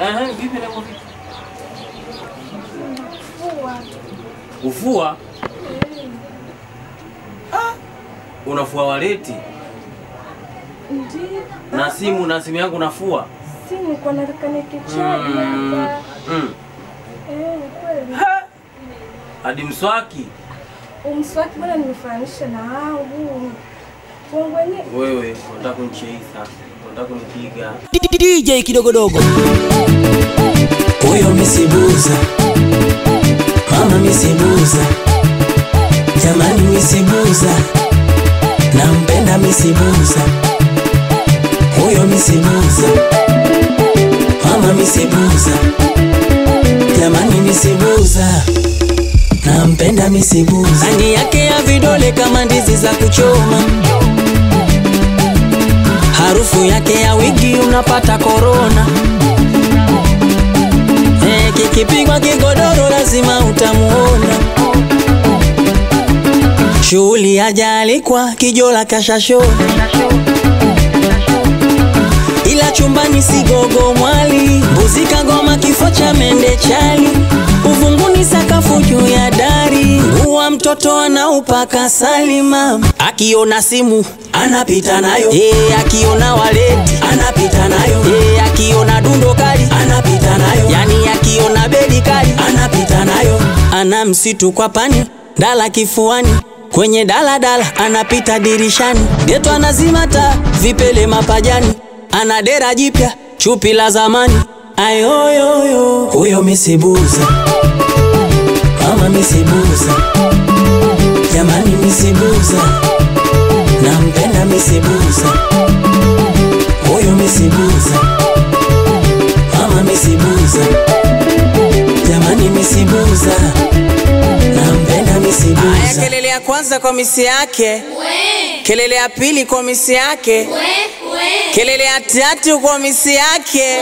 Eh, vipi na vipi? Fua. Kufua? Ah, unafua waleti Ndiyo. na simu na simu yangu nafua? Simu kwa nataka nikichaji Mm, hapa. mm. Eh, kweli. Ha! Hadi mswaki Umswaki bwana nimefananisha na wangu. Wangu wenyewe. wewe, unataka kunicheisa, unataka kunipiga. DJ kidogodogo huyo misibuza mama misibuza jamani misibuza nampenda misibuza huyo misibuza mama misibuza jamani misibuza nampenda misibuza rangi yake ya vidole kama ndizi za kuchoma harufu yake ya wigi unapata korona eh, kikipigwa kigodoro lazima utamuona shughuli ajaalikwa kijola kashashona ila chumbani sigogo mwali mbuzi kagoma kifo cha mende chali uvunguni sakafu juu ya dari nguwa mtoto anaupaka salima akiona simu anapita nayo e, akiona waleti anapita nayo e, akiona dundo kali anapita nayo yani akiona bedi kali anapita nayo ana msitu kwa pani dala kifuani kwenye daladala anapita dirishani geto anazima taa vipele mapajani ana dera jipya chupi la zamani ayoyoyo huyo misibuza mama misibuza jamani misibuza nampenda misibuza huyo misibuza mama misibuza jamani misibuza nampenda Aya, misibuza kelele ya kwanza kwa misi yake, kelele ya pili kwa misi yake, kelele ya tatu kwa misi yake.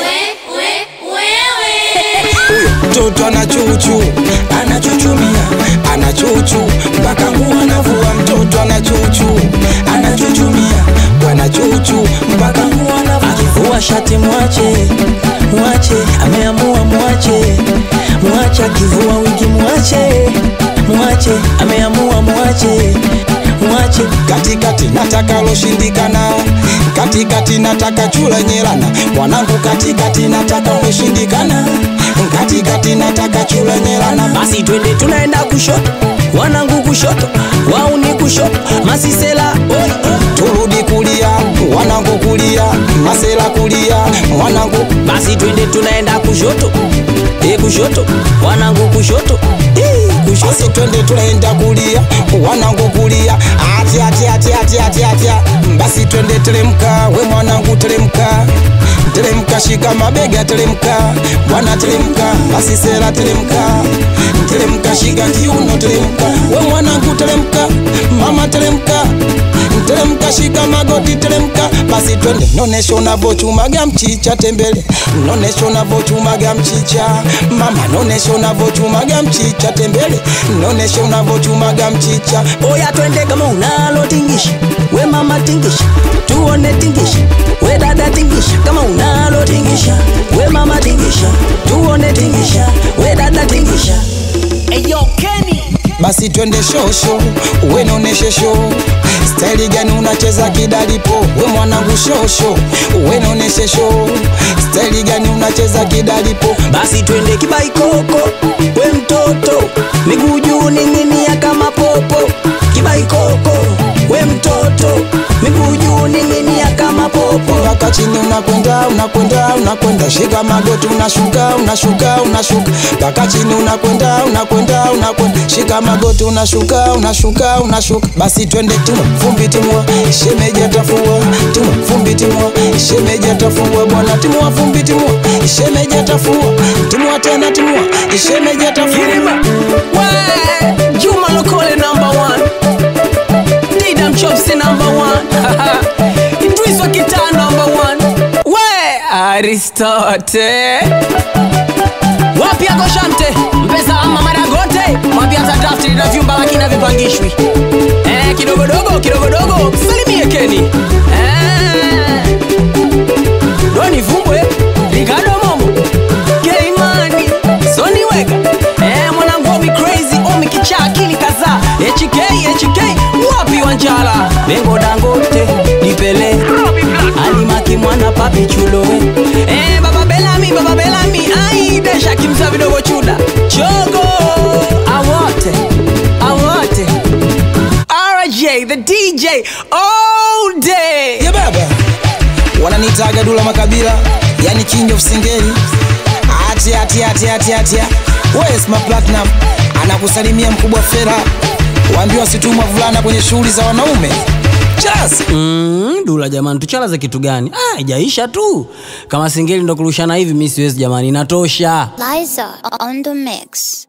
mtoto anachuchu anachuchumia anachuchu mpaka nguo anavua mtoto anachuchu anachuchumia wanachuchu mpaka nguo anavua akivua shati mwache mwache ameamua mwache mwache akivua wigi mwache mwache ameamua mwache mwache katikati nataka loshindikana katikati nataka chula nyelana mwanangu katikati nataka loshindikana katikati nataka chula nyelana basi twende tunaenda kushoto wanangu kushoto wauni kushoto masisela oi turudi kulia wanangu kulia masela kulia mwanangu basi twende tunaenda kushoto e kushoto wanangu kushoto Ii, kushoto basi twende tunaenda kulia wanangu kulia ati ati ati ati ati ati basi twende teremka we mwanangu teremka teremka shika mabega teremka bwana teremka basi sera teremka teremka shika kiuno teremka we mwanangu teremka mama teremka teremka shika magoti teremka basi twende nonesha unavochumaga mchicha tembele nonesha unavochumaga mchicha mama nonesha unavochumaga mchicha tembele nonesha unavochumaga mchicha oya twende kama unalo tingisha we mama tingisha tuone tingisha we dada tingisha kama unalo tingisha we mama tingisha tuone tingisha we dada tingisha Eyo Kenny basi twende shosho we noneshe sho staili gani unacheza kidalipo we mwanangu shosho we noneshe sho staili gani unacheza kidalipo basi twende kibaikoko we mtoto miguu juu ning'inia kama popo kibaikoko we mtoto miguu juu ning'inia kama popo mpaka chini unakwenda unakwenda unakwenda shika magoti unashuka unashuka unashuka mpaka chini unakwenda unakwenda unakwenda shika magoti unashuka unashuka unashuka basi twende timwa fumbi timwa shemeji atafua timwa fumbi timwa shemeji atafua bwana timwa fumbi timwa shemeji atafua timwa tena timwa shemeji atafua Kirima we Juma Lokole number one Didam Chopsy number one Idris wa kitaa number one we Aristote wapi yako Shamte mpesa ama maragote mwambie hata draft lina vyumba lakini havipangishwi eh kidogodogo kidogodogo salimie Keni eh Doni Vumbwe Ricardo Momo akili kaza hk hk wapi wanjala bengo dangote dipele alimaki mwana papi chulowe eh, baba belami baba belami ai desha kimza vidogo chuda chogo awote awote rj the dj all day ye baba wananitaga dula makabila yani king of singeli atia atia atia atia atia wesma platinum anakusalimia mkubwa fera waambiwa situmwa vulana kwenye shughuli za wanaume chas Mm, dula jamani tuchalaze kitu gani ah, ijaisha tu kama singeli ndo kurushana hivi mi siwezi jamani inatosha Liza on the mix.